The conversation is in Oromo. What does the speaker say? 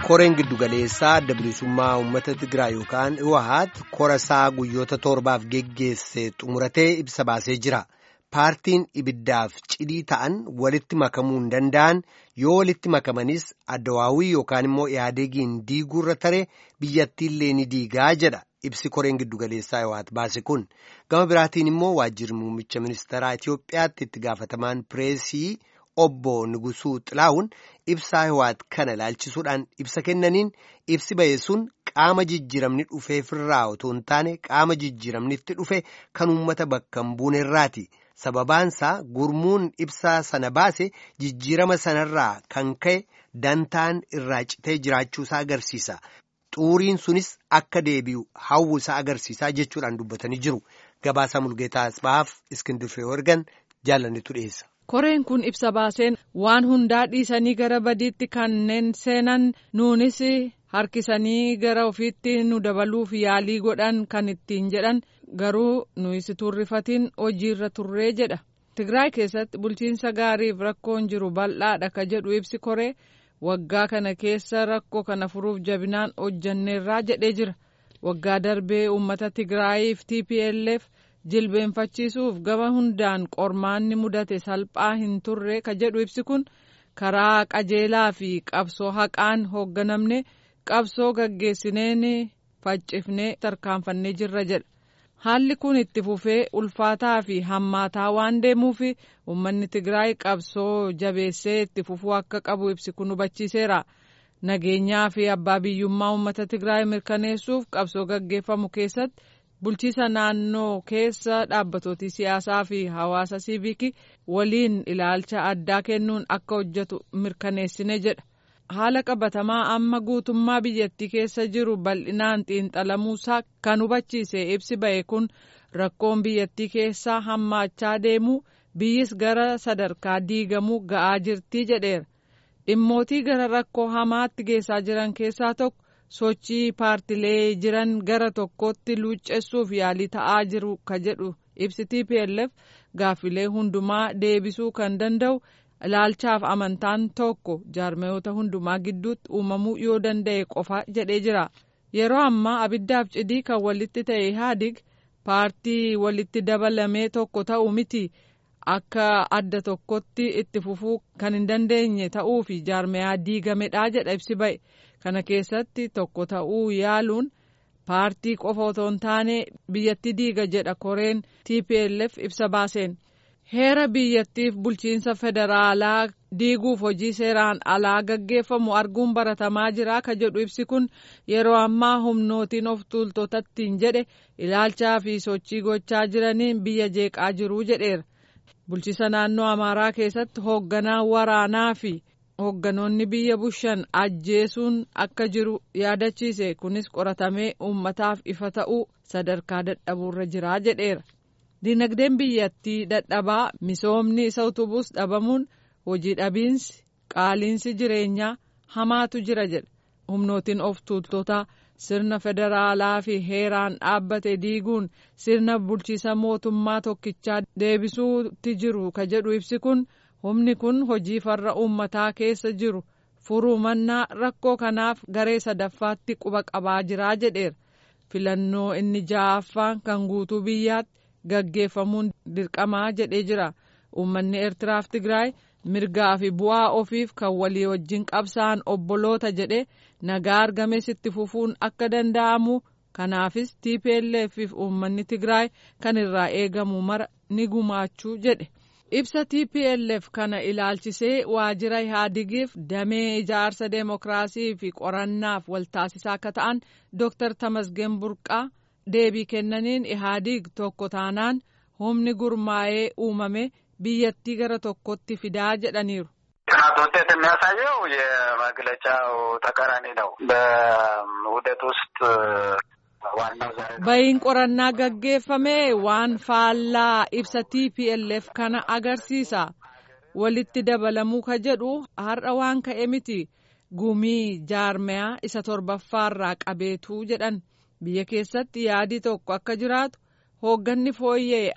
koreen giddugaleessaa adda bilisummaa uummata Tigraay yookaan Iwahaat korasaa guyyoota torbaaf geggeesse xumuratee ibsa baasee jira. Paartiin ibiddaaf cidii ta'an walitti makamuu hin danda'an yoo walitti makamanis addawaawii yookaan immoo yaadeegiin diiguurra taree biyyattiillee ni diigaa jedha ibsi koreen giddugaleessaa Iwahaat baase kun. Gama biraatiin immoo waajjirri muummicha ministeeraa Itoophiyaatti itti gaafatamaan pireesii. Obbo Nugusuu Xilaawun ibsaa Iwahaat kana ilaalchisuudhaan ibsa kennaniin ibsi ba'e sun qaama jijjiiramni dhufeefirraa otoo hin taane qaama jijjiiramnitti dhufe kan uummata bakka hin buunerraati. Sababaansaa gurmuun ibsaa sana baase jijjiirama sanarraa kan ka'e dantaan irraa citee jiraachuusaa agarsiisa. Xuuriin sunis akka deebi'u hawwusaa agarsiisaa jechuudhaan dubbatanii jiru. Gabaasaa Mulgeetaa Asbaaf Iskindir Feewergan jaalannetu dhiyeessa. koreen kun ibsa baaseen waan hundaa dhiisanii gara badiitti kanneen seenan nuunis harkisanii gara ofiitti nu dabaluuf yaalii godhan kan ittiin jedhan garuu nuyis turrifatiin hojiirra turree jedha tigraay keessatti bulchiinsa gaariif rakkoon jiru bal'aadha ka jedhu ibsi koree waggaa kana keessa rakkoo kana furuuf jabinaan hojjanneerraa jedhee jira waggaa darbee uummata tigraayiif tplf jilbeenfachiisuuf gama hundaan qormaanni mudate salphaa hin turre ka jedhu ibsi kun karaa qajeelaa fi qabsoo haqaan hoogganamne qabsoo gaggeessineen faccifnee tarkaanfannee jirra jedha haalli kun itti fufee ulfaataa fi hammaataa waan deemuuf uummanni tigraay qabsoo jabeessee itti fufuu akka qabu ibsi kun hubachiiseera nageenyaa fi abbaa biyyummaa uummata tigraay mirkaneessuuf qabsoo gaggeeffamu keessatti. bulchiisa naannoo keessa dhaabbatooti siyaasaa fi hawaasa siivikii waliin ilaalcha addaa kennuun akka hojjetu mirkaneessine jedha haala qabatamaa amma guutummaa biyyattii keessa jiru bal'inaan xiinxalamuusaa kan hubachiise ibsi ba'e kun rakkoon biyyattii keessaa hammaachaa deemu biyyis gara sadarkaa diigamuu ga'aa jirtii jedheera dhimmootii gara rakkoo hamaatti geessaa jiran keessaa tokko. sochii paartilee jiran gara tokkotti luuccessuuf yaalii ta'aa jiru ka jedhu ibsi tplf gaaffilee hundumaa deebisuu kan danda'u ilaalchaaf amantaan tokko jaarmayoota hundumaa gidduutti uumamuu yoo danda'e qofa jedhee jira yeroo ammaa abiddaaf cidii kan walitti ta'e ihaadig paartii walitti dabalamee tokko ta'u miti akka adda tokkotti itti fufuu kan hin dandeenye ta'uu fi jaarmayaa diigamedha jedha ibsi ba'e. kana keessatti tokko ta'uu yaaluun paartii qofa otoo hin taane biyyatti diiga jedha koreen tplf ibsa baaseen heera biyyattiif bulchiinsa federaalaa diiguuf hojii seeraan alaa gaggeeffamu arguun baratamaa jira ka jedhu ibsi kun yeroo ammaa humnootiin of tuultotattiin jedhe ilaalchaa fi sochii gochaa jiraniin biyya jeeqaa jiruu jedheera bulchiisa naannoo amaaraa keessatti hoogganaa waraanaa fi hoogganoonni biyya bushan ajjeesuun akka jiru yaadachiise kunis qoratamee uummataaf ifa ta'uu sadarkaa dadhabuurra jiraa jedheera dinagdeen biyyattii dadhabaa misoomni isa utubuus dhabamuun hojii dhabiinsi qaaliinsi jireenyaa hamaatu jira jedha humnootiin of tuultotaa sirna federaalaa fi heeraan dhaabbate diiguun sirna bulchiisa mootummaa tokkichaa deebisuutti jiru ka jedhu ibsi kun. humni kun hojii farra uummataa keessa jiru furuu mannaa rakkoo kanaaf garee sadaffaatti quba qabaa jiraa jedheera filannoo inni ja'affaan kan guutuu biyyaatti gaggeeffamuun dirqamaa jedhee jira uummanni eertiraaf tigraay mirgaa fi bu'aa ofiif kan walii wajjin qabsa'an obboloota jedhe nagaa argames itti fufuun akka danda'amu kanaafis tplf fi uummanni tigraay kan irraa eegamu mara ni gumaachuu jedhe. ibsa tplf kana ilaalchisee waajjira ihaadigiif damee ijaarsa deemokiraasii fi qorannaaf waltaasisaa akka ta'an dooktar tamasgeen burqaa deebii kennaniin ihaadig tokko taanaan humni gurmaa'ee uumame biyyattii gara tokkotti fidaa jedhaniiru. ጥናት ውጤት የሚያሳየው የመግለጫው ተቃራኒ ነው። በውህደት ውስጥ bayin qorannaa gaggeeffame waan faallaa ibsa tplf kana agarsiisa walitti dabalamuu ka jedhu har'a waan ka'e miti gumii jaarmayaa isa torbaffaarraa qabeetuu jedhan biyya keessatti yaadii tokko akka jiraatu hoogganni fooyyee